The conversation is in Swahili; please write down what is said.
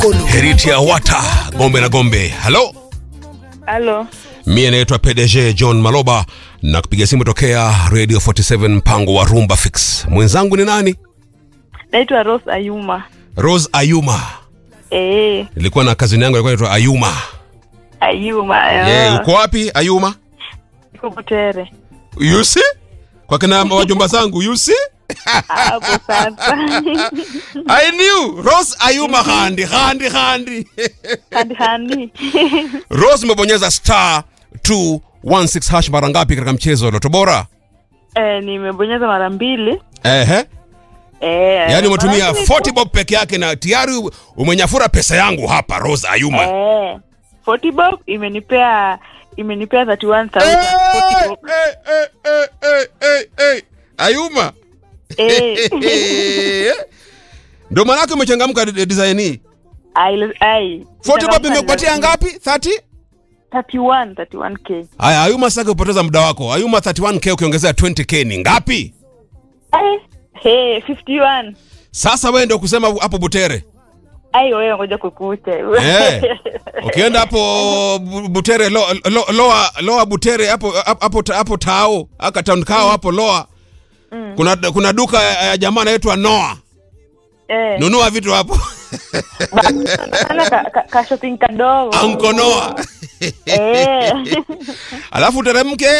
mkono. Heritia Wata, Gombe na Gombe. Halo, Halo, mie naitwa PDG John Maloba na kupiga simu tokea Radio 47 mpango wa Rumba Fix. Mwenzangu ni nani? naitwa Rose Ayuma. Rose Ayuma. Eh, Nilikuwa na kazini yangu alikuwa anaitwa Ayuma. Ayuma. Yeah, uko wapi Ayuma? Uko Butere. You see? Kwa kina wajomba zangu, you see? Hapo sasa. I knew. Rose Ayuma handi, handi, handi. handi handi. Rose umebonyeza star 216 hash mara ngapi katika mchezo wa Loto Bora? eh, nimebonyeza mara mbili. Ehe. Eh, Yaani umetumia mara mbili 40 bob peke yake na tayari umenyafura pesa yangu hapa Rose Ayuma. Eh, 40 bob imenipea imenipea 31000 Eh, 40 bob. eh, eh, eh, eh, eh, eh. Ayuma. Eh. Ndio maana yake umechangamka de- design hii. Ai ai. 40 bob imekupatia ngapi? 30? 31 31k. Haya, Ayuma sasa kupoteza muda wako. Ayuma 31k ukiongezea 20k ni ngapi? Eh, hey, 51. Sasa wewe ndio kusema hapo Butere. Ai wewe ngoja kukute. Eh. Ukienda hapo Bu- Butere lo, lo, loa loa Butere hapo hapo hapo Tao, aka town kao hapo loa. Kuna kuna duka ya ya jamaa anaitwa Noah. Eh. Nunua vitu hapo. Ana ka, ka, ka shopping kadogo. Anko Noah. Eh. Alafu teremke